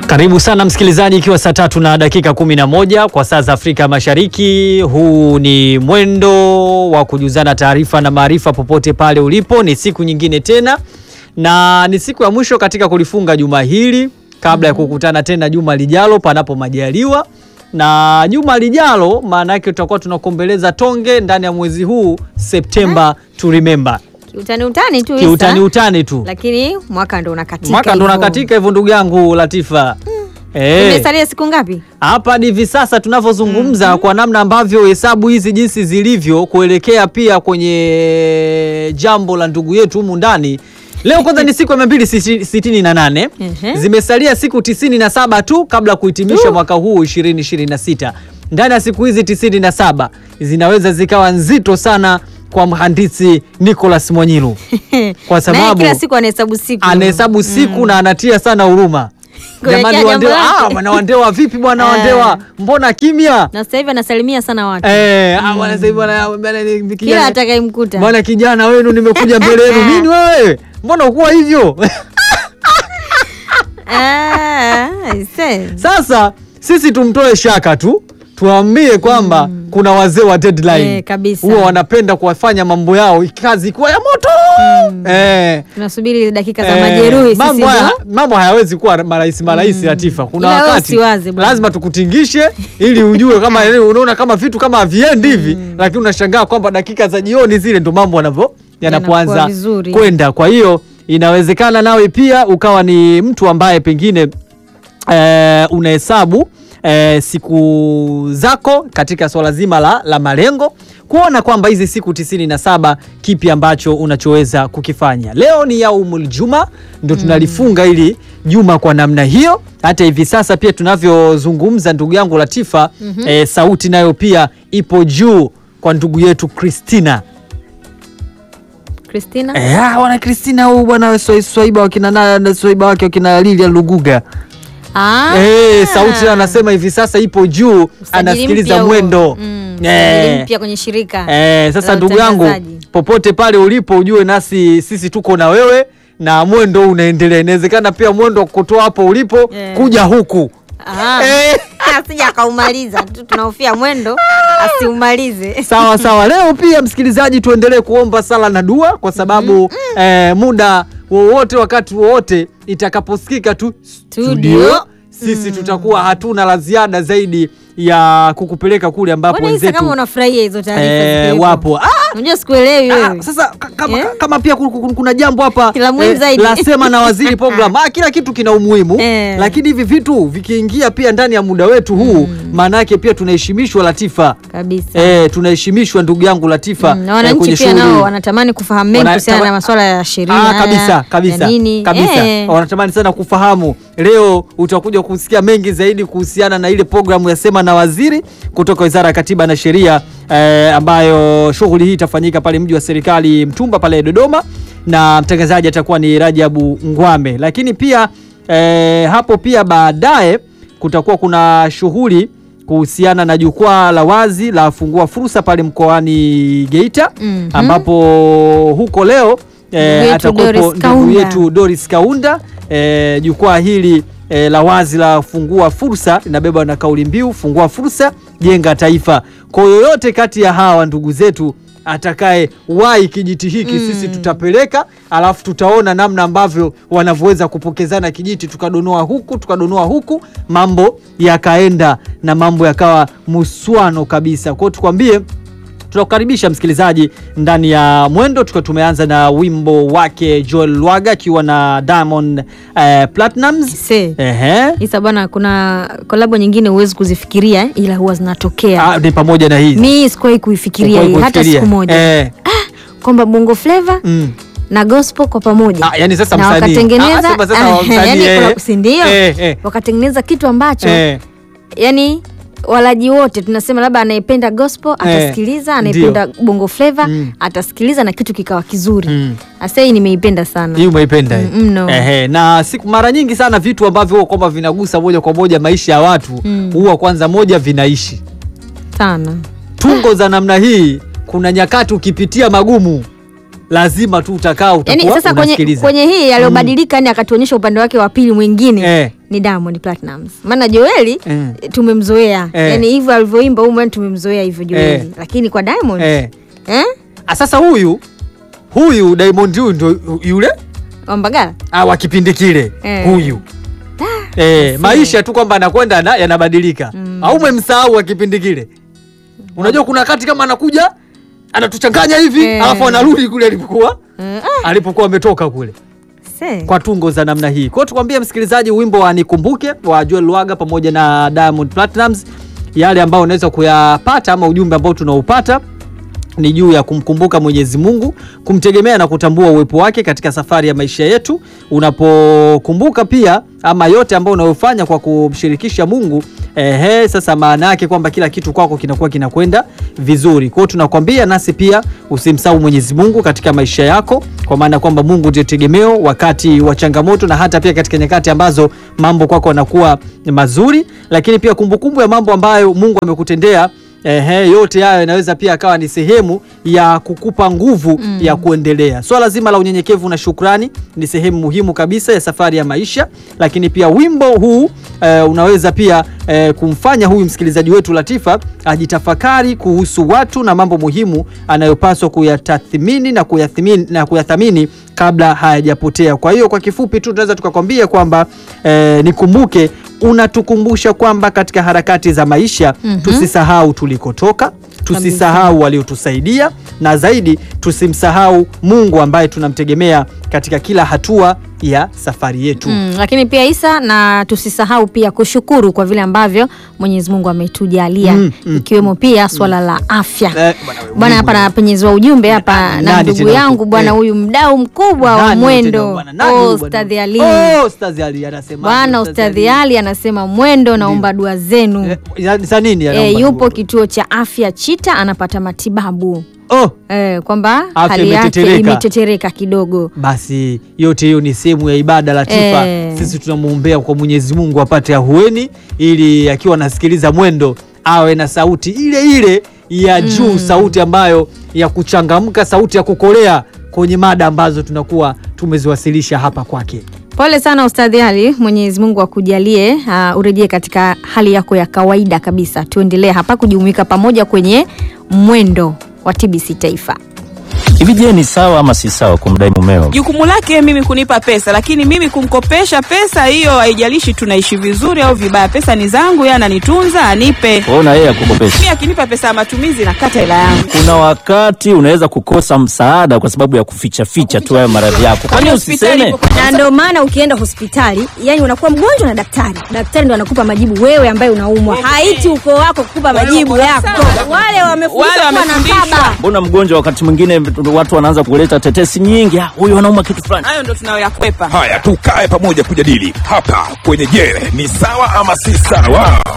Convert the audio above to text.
Karibu sana msikilizaji, ikiwa saa tatu na dakika kumi na moja kwa saa za Afrika Mashariki. Huu ni mwendo wa kujuzana taarifa na maarifa popote pale ulipo. Ni siku nyingine tena na ni siku ya mwisho katika kulifunga juma hili kabla ya kukutana tena juma lijalo, panapo majaliwa. Na juma lijalo, maana yake tutakuwa tunakombeleza tonge ndani ya mwezi huu September to remember, Kiutani utani tu kiutani Isa. utani tu, Lakini mwaka ndo unakatika. mwaka ndo hivyo. unakatika hivyo, ndugu yangu Latifa. Eh. Imesalia siku ngapi? Hapa hadi hivi sasa tunavyozungumza, kwa namna ambavyo hesabu hizi jinsi zilivyo kuelekea pia kwenye jambo la ndugu yetu humu ndani. Leo kwanza ni siku ya mia mbili sitini na nane Ehe. zimesalia siku tisini na saba tu kabla ya kuhitimisha mwaka huu 2026. Ndani ya siku hizi tisini na saba zinaweza zikawa nzito sana kwa mhandisi Nicholas Mwanyilu kwa Naye sababu kila siku anahesabu siku. anahesabu siku na anatia sana huruma. Kuelekea Jamani, jambo Wandewa, lake. ah, bwana Wandewa vipi bwana Eh. Wandewa, mbona kimya? Na sasa hivi anasalimia sana watu. Eh, ah, bwana sasa hivi bwana bwana ni Kila kijana. atakayemkuta. Bwana kijana wenu nimekuja mbele yenu. Nini wewe? Mbona ukuwa hivyo? Ah, aise. Sasa sisi tumtoe shaka tu. Tuambie kwamba kuna wazee wa deadline Eh, kabisa. huwa wanapenda kuwafanya mambo yao kazi kuwa ya moto eh. Tunasubiri dakika za Eh, majeruhi sisi mambo, haya, ndo. mambo hayawezi kuwa marahisi marahisi Latifa. Kuna Ila wewe wakati usiwaze bwana. lazima tukutingishe ili ujue kama unaona kama vitu kama haviendi hivi, lakini unashangaa kwamba dakika za jioni zile ndo mambo yanavyo yanapoanza Yanakuwa vizuri. kwenda. Kwa hiyo inawezekana nawe pia ukawa ni mtu ambaye pengine eh, unahesabu eh, siku zako katika swala zima la, la malengo kuona kwamba hizi siku tisini na saba kipi ambacho unachoweza kukifanya. Leo ni yaumul juma, ndo tunalifunga hili juma kwa namna hiyo. Hata hivi sasa pia tunavyozungumza, ndugu yangu Latifa, eh, sauti nayo pia ipo juu kwa ndugu yetu Christina. Christina. Eh, ah, wana Christina huyu bwana Swai- Swaiba wakina na na Swaiba wake wakina Lilia Luguga. Ah. Eh, sauti anasema hivi sasa ipo juu, Usajili anasikiliza mpya huo. mwendo. Mm, Eh. usajili mpya kwenye shirika. Eh, sasa la ndugu yangu utangazaji. popote pale ulipo ujue nasi sisi tuko na wewe na mwendo unaendelea. Inawezekana pia mwendo wa kutoa hapo ulipo Eh. kuja huku. Ah. Eh. Asija akaumaliza tu tunahofia mwendo asiumalize. Sawa sawa. Leo pia msikilizaji, tuendelee kuomba sala na dua kwa sababu eh, muda wowote wakati wowote itakaposikika tu Studio. sisi tutakuwa hatuna la ziada zaidi ya kukupeleka kule ambapo Mbona Isa wenzetu kama unafurahia hizo taarifa eh, zikiwepo? wapo. Ah, Unajua sikuelewi Ah, wewe. sasa ka- kama, Eh? kama pia ku- ku- kuna jambo hapa La muhimu zaidi. la sema na waziri program. Ah, kila kitu kina umuhimu Eh. lakini hivi vitu vikiingia pia ndani ya muda wetu huu maana yake pia tunaheshimishwa Latifa. Kabisa. Eh, tunaheshimishwa ndugu yangu Latifa Mm, na eh, wananchi kwenye pia shughuli. nao wanatamani kufahamu mengi Wana- kuhusiana na tama- masuala ya sheria. Ah, kabisa kabisa ya nini. kabisa Eh. wanatamani sana kufahamu. Leo utakuja kusikia mengi zaidi kuhusiana na ile programu ya sema na waziri kutoka Wizara ya Katiba na Sheria eh, ambayo shughuli hii itafanyika pale mji wa serikali Mtumba pale Dodoma, na mtangazaji atakuwa ni Rajabu Ngwame. Lakini pia eh, hapo pia baadaye kutakuwa kuna shughuli kuhusiana na jukwaa la wazi la fungua fursa pale mkoani Geita Mhm. ambapo huko leo Ndugu eh, yetu atakuwepo Doris ndugu Kaunda. yetu Doris Kaunda. Eh, jukwaa hili eh, la wazi la fungua fursa linabeba na kauli mbiu fungua fursa, jenga taifa. Kwa yoyote kati ya hawa ndugu zetu atakaye wai kijiti hiki sisi tutapeleka, alafu tutaona namna ambavyo wanavyoweza kupokezana kijiti, tukadonoa huku tukadonoa huku, mambo yakaenda na mambo yakawa muswano kabisa. Kwa hiyo tukwambie tunakukaribisha msikilizaji ndani ya mwendo tukiwa tumeanza na wimbo wake Joel Lwaga akiwa na Diamond eh, Platnumz. Se. Ehe. Isa bwana, kuna kolabo nyingine huwezi kuzifikiria ila huwa zinatokea. Ah, ni pamoja na hizi Mi sikuwahi kuifikiria Kwa hii hata kufikiria. siku moja Eh, kwamba bongo flava mm. na gospel kwa pamoja Ah, yani sasa na msanii. wakatengeneza Ah, sema sasa ah, msanii, yani eh. kuna- si ndio? Eh, eh. wakatengeneza kitu ambacho Eh, yani walaji wote tunasema labda anayependa gospel atasikiliza, anayependa bongo flava Mm. atasikiliza na kitu kikawa kizuri. Mm. Asa hii nimeipenda sana. hii umeipenda hii? Mm, mno. Ehe, na siku mara nyingi sana vitu ambavyo huwa kwamba vinagusa moja kwa moja maisha ya watu Mm. huwa kwanza moja vinaishi sana. tungo za namna hii. Kuna nyakati ukipitia magumu lazima tu utakaa Yani utakuwa sasa kwenye, unasikiliza. kwenye hii aliyobadilika, yani akatuonyesha upande wake wa pili mwingine Eh. ni Diamond Platnumz. Maana Joeli Eh. tumemzoea Eh. yani hivyo alivyoimba huyu mwani tumemzoea hivyo Joeli Eh. lakini kwa Diamond eh. eh? Ah, Sasa huyu huyu Diamond huyu ndo yule Wambagala ah, wa kipindi kile Eh. huyu eh, maisha tu kwamba anakwenda na- yanabadilika au umemsahau wa kipindi kile unajua kuna wakati kama anakuja anatuchanganya hivi Eh. alafu anarudi kule alipokuwa Eh, alipokuwa ametoka kule se. kwa tungo za namna hii. Kwa hiyo tukwambie msikilizaji, wimbo wa Nikumbuke wa Joel Lwaga pamoja na Diamond Platnumz, yale ambayo unaweza kuyapata ama ujumbe ambao tunaupata ni juu ya kumkumbuka Mwenyezi Mungu, kumtegemea na kutambua uwepo wake katika safari ya maisha yetu. Unapokumbuka pia ama yote ambayo unayofanya kwa kumshirikisha Mungu, ehe, sasa maana yake kwamba kila kitu kwako kinakuwa kinakwenda vizuri. Kwa hiyo tunakwambia nasi pia usimsahau Mwenyezi Mungu katika maisha yako, kwa maana kwamba Mungu ndio tegemeo wakati wa changamoto na hata pia katika nyakati ambazo mambo kwako yanakuwa mazuri, lakini pia kumbukumbu ya mambo ambayo Mungu amekutendea Ehe, yote hayo inaweza pia akawa ni sehemu ya kukupa nguvu ya kuendelea. Swala zima la unyenyekevu na shukrani ni sehemu muhimu kabisa ya safari ya maisha, lakini pia wimbo huu eh, unaweza pia eh, kumfanya huyu msikilizaji wetu Latifa ajitafakari kuhusu watu na mambo muhimu anayopaswa kuyatathmini na kuyathamini, na kuyathamini kabla hayajapotea. Kwa hiyo kwa kifupi tu tunaweza tukakwambia kwamba eh, nikumbuke unatukumbusha kwamba katika harakati za maisha Mhm. tusisahau tulikotoka, tusisahau waliotusaidia, na zaidi tusimsahau Mungu ambaye tunamtegemea katika kila hatua ya safari yetu. Mm, lakini pia Isa, na tusisahau pia kushukuru kwa vile ambavyo Mwenyezi Mungu ametujalia Mm, mm, ikiwemo pia swala la afya. Eh, bwana wewe, Bwana Mungu hapa napenyeziwa ujumbe hapa Nani na tena ndugu yangu huko? bwana Eh. huyu mdau mkubwa wa Nani tena mwendo bwana? Nani huyu oh, bwana? Ustadhi Ali. Oh, Ustadhi Ali anasema. Bwana Ustadhi Ali anasema mwendo, naomba dua zenu. Eh, ya- za nini E, anaomba yupo dua? kituo cha afya Chita anapata matibabu Oh, e, kwamba Afya hali yake imetetereka. imetetereka kidogo. basi yote hiyo ni sehemu ya ibada Latifa. Eh. Sisi tunamwombea kwa Mwenyezi Mungu apate ahueni, ili akiwa anasikiliza mwendo awe na sauti ile ile ya juu, sauti ambayo ya kuchangamka, sauti ya kukolea kwenye mada ambazo tunakuwa tumeziwasilisha hapa kwake. Pole sana Ustadhi Ali, Mwenyezi Mungu akujalie uh, urejee katika hali yako ya kawaida kabisa. Tuendelee hapa kujumuika pamoja kwenye mwendo wa TBC Taifa. Hivi je, ni sawa ama si sawa kumdai mumeo? Jukumu lake mimi kunipa pesa, lakini mimi kumkopesha pesa hiyo, haijalishi tunaishi vizuri au vibaya, pesa ni zangu, yeye ananitunza, anipe. Ona yeye akukopesha. Mimi akinipa pesa ya matumizi nakata hela yangu. Kuna wakati unaweza kukosa msaada kwa sababu ya kuficha ficha tu hayo maradhi yako. Kwani Hospitali usiseme? ipo kwa- na ndio maana ukienda hospitali yani unakuwa mgonjwa na daktari daktari ndo anakupa majibu wewe ambaye unaumwa haiti ukoo wako kukupa majibu wako yako sawa. wale wamefundishwa Wale kuwa na wamefundishwa. baba Mbona mgonjwa wakati mwingine watu wanaanza kuleta tetesi nyingi, "Ah, huyu anauma kitu fulani. hayo ndo tunayoyakwepa. Haya, tukae pamoja kujadili hapa kwenye Je, ni sawa ama si sawa?